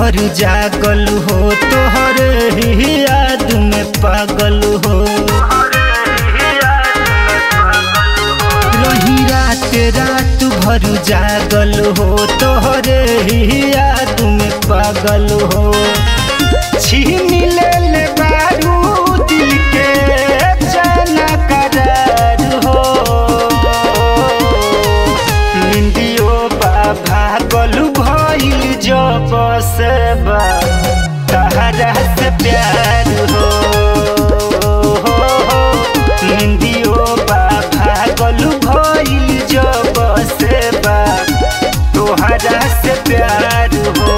भर जागल हो तोहर ही याद में पागल हो रही रात रात भर जागल हो तोहर ही याद में पागल हो छीन ले ले बारू दिल के जाना करार हो निंदियो बाबा गलू भइल जब से बा तहरा से प्यार हो निंदियो बाबा गलू भइल जब से बा तोहरा से प्यार हो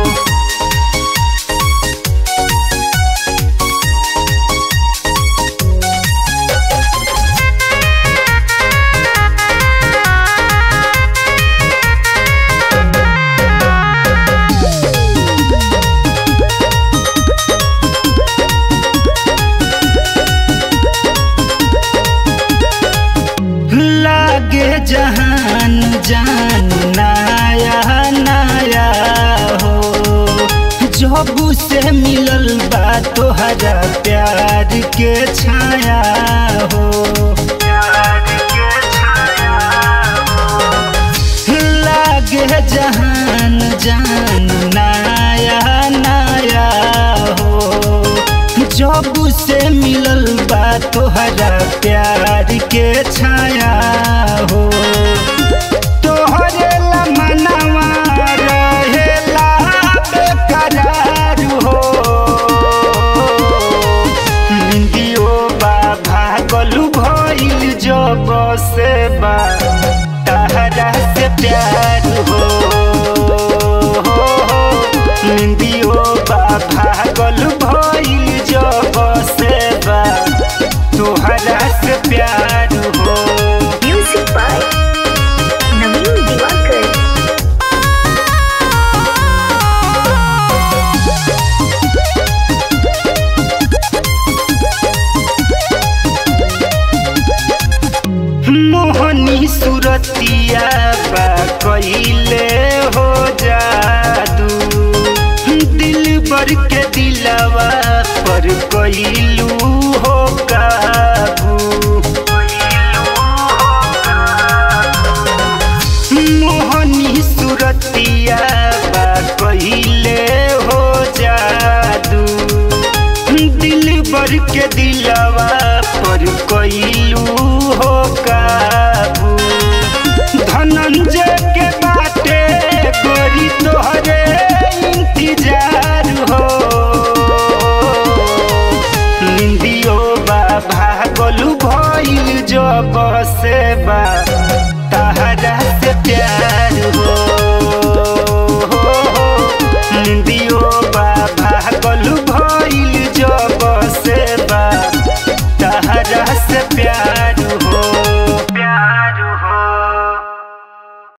लागे जहान जान नाया नाया हो जब से मिलल बा तोहरा प्यार के छाया हो लागे जहान जान नाया नाया हो जब से मिलल बा तोहरा प्यार के छाया हो तोहरे ला मनवा रहेला बेकरार हो निंदियो बाबा गलू भइल जब से बा तहरा से प्यार हो निंदियो बाबा गलू भइल जब से बा तोहरा से प्यार हो Music by Naveen Diwakar. मोहनी सुरतिया बा कइले हो जादू दिल बर के दिलवा पर कइलू हो काबू मोहनी सुरतिया बा कइले हो जादू दिल बर के दिलवा